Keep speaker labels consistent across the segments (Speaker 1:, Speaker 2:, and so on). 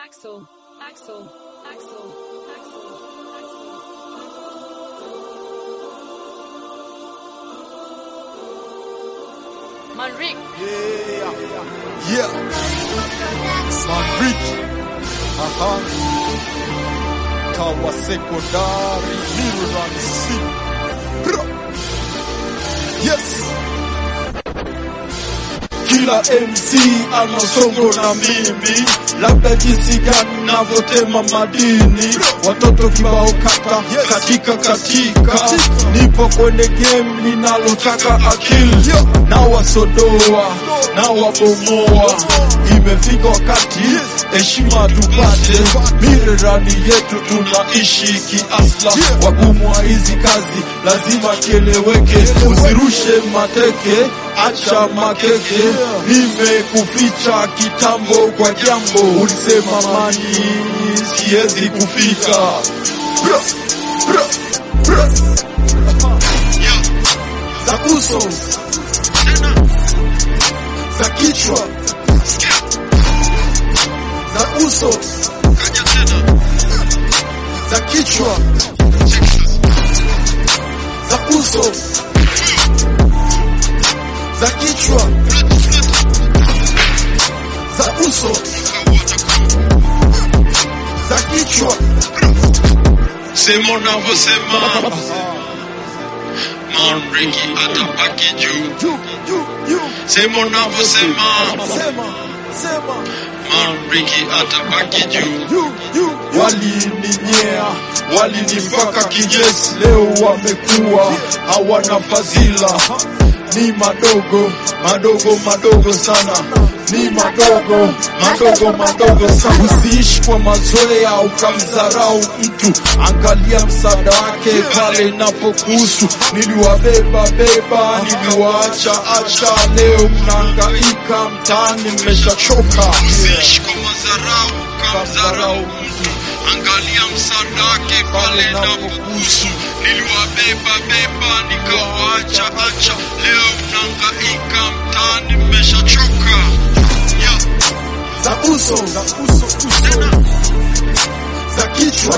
Speaker 1: Axel, Axel, Axel, Axel, Axel. Manrik,
Speaker 2: Yeah. Yeah. Madrid. Aha. Tawa sekondari Miran C. Bra. Yes. Kila MC ana songo na mimi, labda jinsi gani navyotema madini, watoto kibao kata katika katika, nipo kwenye game linalotaka akili, na wasodoa na wabomoa, imefika wakati heshima tupate, mirerani yetu tunaishi kiasla, wagumu wa hizi kazi lazima kieleweke, usirushe mateke acha makeke, nimekuficha kitambo kwa jambo, ulisema mani siwezi kufika Bra, bra, bra. za uso za kichwa za uso za kichwa za uso za kichwa za uso za kichwa
Speaker 3: Sema unavyosema Manriki atabaki juu.
Speaker 2: juu juu juu
Speaker 3: Sema unavyosema
Speaker 2: sema sema
Speaker 3: Manriki atabaki juu.
Speaker 2: juu juu walininyea walinipaka kinyesi leo wamekuwa hawana fadhila ni madogo madogo madogo sana ni madogo madogo madogo sana usiishi kwa mazoea ukamdharau mtu angalia msaada wake pale inapokuhusu niliwabeba beba niliwaacha acha leo mnahangaika mtaani mmeshachoka
Speaker 3: Usiishi kwa madharau ukamdharau mtu. Angalia msaada wake pale inapokuhusu. Niliwabeba beba nikawaacha acha. Leo mnahangaika mtaani mmeshachoka. Yeah.
Speaker 2: za uso za uso uso za kichwa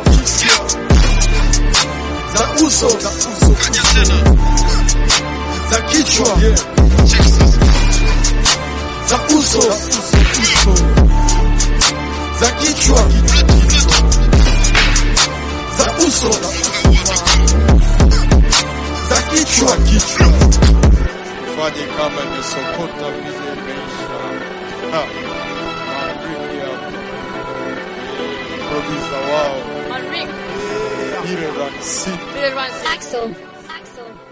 Speaker 2: za uso za uso
Speaker 3: Kaja tena.
Speaker 2: za kichwa
Speaker 3: Texas.
Speaker 2: za uso za kichwa za uso za kichwa kichwa fanye kama imesokota vile imeisha Ha. Maandiki ya producer wao
Speaker 1: Manrik,
Speaker 2: ile ransi
Speaker 1: Axel, Axel.